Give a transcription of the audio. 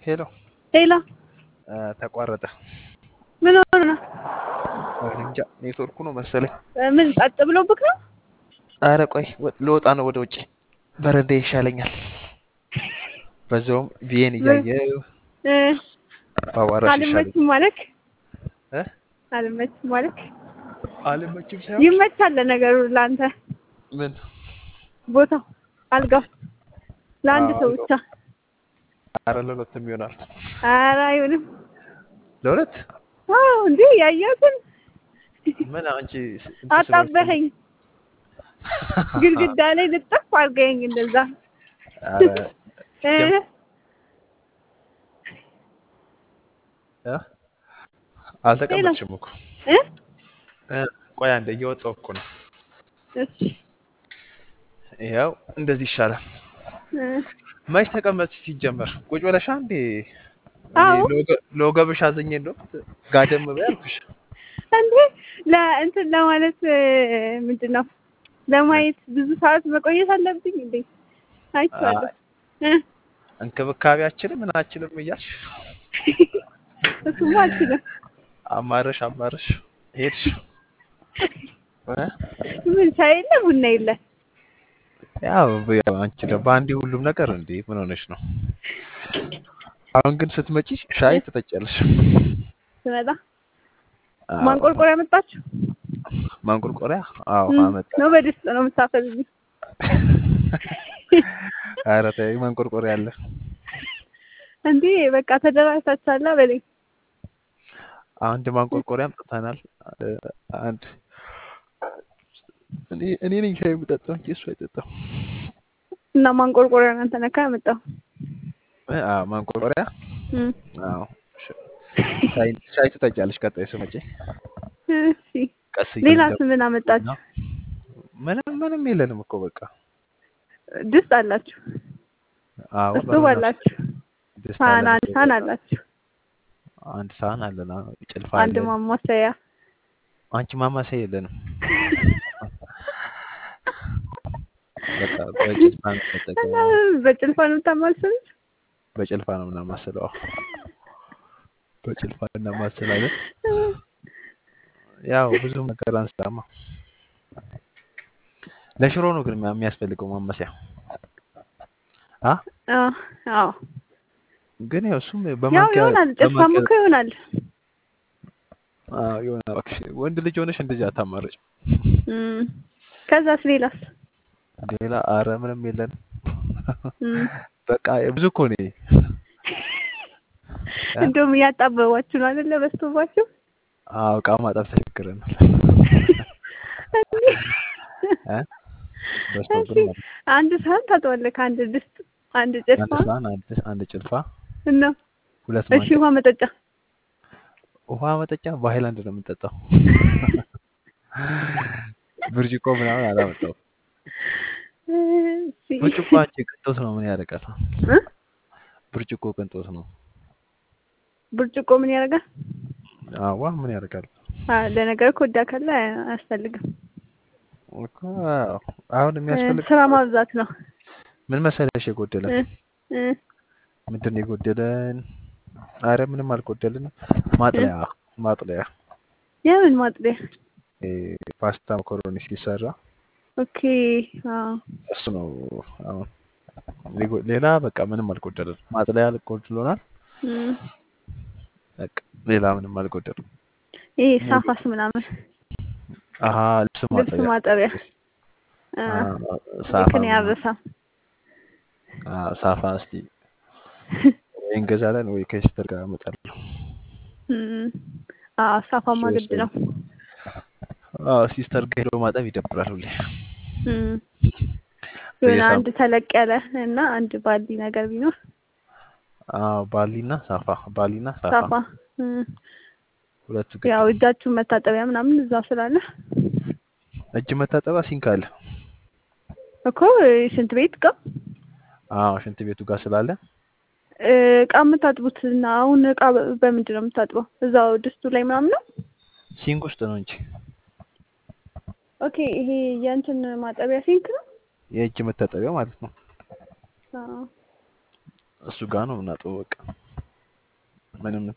ሄሎ ሌላ ተቋረጠ። ምን ሆነ ነው? እኔ እንጃ ኔትወርኩ ነው መሰለኝ። ምን ጸጥ ብሎብክ ነው? አረ ቆይ ወ- ልወጣ ነው ወደ ውጭ። በረንዳ ይሻለኛል። በዛውም ቪዬን እያየሁ እ ባዋራሽ ይሻለኛል። አልመችም ማለክ እ? አልመችም ማለክ አልመችም ሳይሆን ይመቻል ለነገሩ ለአንተ ምን ቦታው አልጋው ለአንድ አዎ፣ ሰው አልጋው። ብቻ። አረ ለሁለትም ይሆናል። ኧረ አይሆንም። ለሁለት አዎ እንዴ ያየሁትን ምን አንቺ ስ- እንትን ስለሆንሽ አጣበኸኝ። ግድግዳ ላይ ልጠፍ አድርገኸኝ እንደዛ አረ እ ጀም- እ? አልተቀመጥሽም እኮ እ እ፣ ቆይ አንዴ እየወጣሁ እኮ ነው። እሺ ያው እንደዚህ ይሻላል። እ መች ተቀመጥ ሲጀመር ቁጭ ብለሻ እንዴ? አዎ እኔ ለወገ- ለወገብሽ አዘኜ እንደው ጋደም በይ አልኩሽ። እንዴ ለእንትን ለማለት እ፣ ምንድን ነው ለማየት ብዙ ሰዓት መቆየት አለብኝ እንዴ? አይቼዋለሁ እ እንክብካቤያችንም ምናችንም እያልሽ እሱማ አልችልም። አማረሽ አማረሽ ሄድሽ። እ? ምን ሻይ የለ ቡና የለ ያው ያው አንቺ ደግሞ በአንዴ ሁሉም ነገር እንዴ ምን ሆነሽ ነው? አሁን ግን ስትመጪ ሻይ ትጠጫለሽ። ስመጣ አዎ። ማንቆርቆሪያ መጣችሁ ማንቆርቆሪያ? አዎ እ፣ አመጣ። ነው በድስት ነው የምታፈልጉ? ኧረ ተይ ማንቆርቆሪያ አለ። እንዴ በቃ ተደራጅታችኋላ በለኝ። አንድ ማንቆርቆሪያ አምጥተናል። አ- አንድ እኔ እኔ ነኝ ሻይ የምጠጣው እንጂ እሱ አይጠጣም። እና ማንቆርቆሪያ እናንተ ነካ ያመጣው እ፣ አዎ ማንቆርቆሪያ። እ፣ አዎ ሻ- ሻይ ሻይ ትጠጫለሽ ቀጣይ ስመጪ እሺ ቀስ ሌላ እያልን ምን አመጣችሁ? ምንም ምንም የለንም እኮ በቃ። ድስት አላችሁ፣ አዎ እስቶቭ በምን አላችሁ፣ ድስት ሳህን አለን፣ አንድ ሳህን አላችሁ፣ አንድ ሳህን አለን፣ አዎ፣ ጭልፋ አንድ አለን። ማማሰያ አንቺ ማማሰያ የለንም። በቃ በጭልፋ ነው እና የምንጠቀመው። በጭልፋ ነው የምታማስሉት? በጭልፋ ነው የምናማስለው። አዎ፣ በጭልፋ እናማስላለን። ያው ብዙ ነገር አንሰራማ። ለሽሮ ነው ግን የሚያስፈልገው ማማሰያ አ አዎ አዎ ግን ያው እሱም ያው በማንኪያ ይሆናል፣ ጭልፋም በማንኪያ እኮ ይሆናል። አዎ ይሆናል። እባክሽ ወንድ ልጅ ሆነሽ እንደዚህ አታማርጭ። እም፣ ከዛስ ሌላስ? ሌላ አረ ምንም የለን። እም፣ በቃ ብዙ እኮ ነው ይሄ። እ? እንደውም እያጣበባችሁ ነው አይደለ? በስቶባችሁ አዎ እቃ ማጠብ ተቸግረናል። እ? በዝቶብን እሺ፣ ማለት ነው። አንድ ሳህን ታጥባለህ ከአንድ ድስት፣ አንድ አንድ ጭልፋ ሳህን፣ አንድ አንድ ጭልፋ፣ እና ሁለት እሺ፣ ማንኪያ ውሃ መጠጫ ውሃ መጠጫ በሃይላንድ ነው የምንጠጣው። ብርጭቆ ምናምን አላመጣው። እሺ፣ ብርጭቆ አንቺ ቅንጦት ነው፣ ምን ያደርጋል? እ? ብርጭቆ ቅንጦት ነው። ብርጭቆ ምን ያደርጋል? አዋ ምን ያደርጋል አ፣ ለነገሩ ኮዳ ካለ አያስፈልግም። እኮ አዎ። አሁን እ፣ የሚያስፈልግ ስራ ማብዛት ነው። ምን መሰለሽ የጎደለን እ፣ እ፣ ምንድን ነው የጎደለን? አረ ምንም አልጎደልንም። ማጥለያ ማጥለያ የምን ማጥቢያ? እ፣ ፓስታ መኮሮኒ ሲሰራ ኦኬ። አዎ እሱ ነው አሁን ሌጎ- ሌላ በቃ ምንም አልጎደልንም። ማጥለያ ጎድሎናል። እም፣ በቃ ሌላ ምንም አልጎደልም። ይሄ ሳፋስ ምናምን አሀ ልብስ ልብስ ማጠቢያ ማጠቢያ አ፣ አ፣ ሳፋ ልክ ነው ምናምን ያበሳ አ፣ ሳፋ እስቲ ወይ እንገዛለን ወይ ከሲስተር ጋር እመጣለሁ። እም፣ አዎ ሳፋማ እሱ ግድ ነው። አዎ ሲስተር ጋር ሄዶ ማጠብ ይደብራል ሁሌ። እም፣ የሆነ በየሳምንቱ አንድ ተለቅ ያለ እና አንድ ባሊ ነገር ቢኖር አዎ ባሊና ሳፋ ባሊና ሳፋ ሳፋ እም፣ ሁለቱ ግድ ያው ነው። እጃችሁን መታጠቢያ ምናምን እዛ ስላለ እጅ መታጠቢያ ሲንክ አለ። እኮ ሽንት ቤት እቃ አዎ ሽንት ቤቱ ጋር ስላለ እ፣ እቃ የምታጥቡት እና አሁን እቃ በ- በምንድን ነው የምታጥበው? እዛው ድስቱ ላይ ምናምን ነው? ሲንክ ውስጥ ነው እንጂ ኦኬ ይሄ የእንትን ማጠቢያ ሲንክ ነው? የእጅ መታጠቢያ ማለት ነው። አዎ። እሱ ጋር ነው የምናጥበው በቃ ምንም